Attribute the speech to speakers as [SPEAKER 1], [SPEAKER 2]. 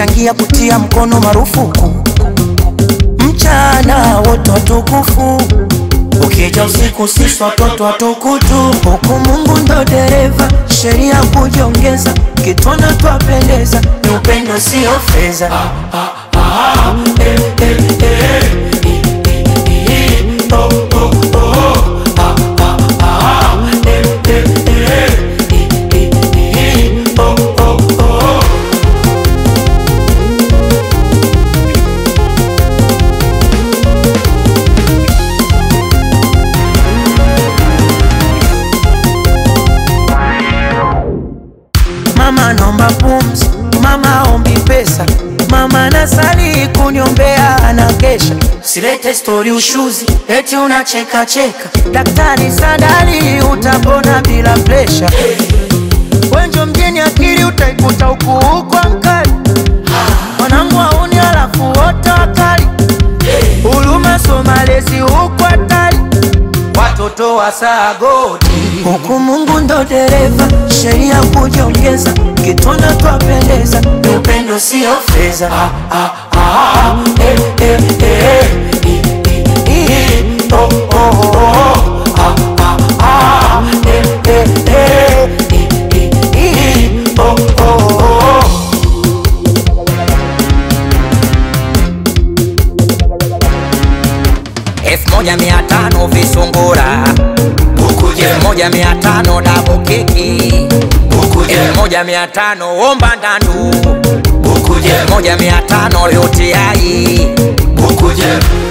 [SPEAKER 1] umechangia kutia mkono marufuku mchana wote watukufu ukija usiku sisi watoto watukutu huku mungu ndo dereva sheria kujongeza kitwana twapendeza ni upendo sio fedha ah, ah, ah, eh, eh, eh, eh, eh, eh, oh, oh, oh, ah, ah, ah, eh, eh, eh, eh, eh, eh, oh, oh, oh. Mama naomba pumzi, mama ombi pesa, mama nasali kuniombea anakesha. Silete stori ushuzi, eti unacheka cheka. Daktari Sadali utapona bila presha. Wenjo mjini akili utaikuta huku huko mkali. Wanangu wauni alafu wote wakali. Huruma so malezi huku hatari. Watoto wa sagoti huku Mungu ndo dereva, sheria kujongeza, kitwana twapendeza, ni upendo sio fedha. Ah, ah, ah, eh, eh, eh, eh, eh, eh, oh, oh, oh, ah, ah, ah, eh, eh, eh, eh, eh, eh, oh, oh, oh.
[SPEAKER 2] elfu moja mia tano visungura elfu moja mia tano dabu keki elfu moja mia tano omba ndandu elfu moja mia tano yote ai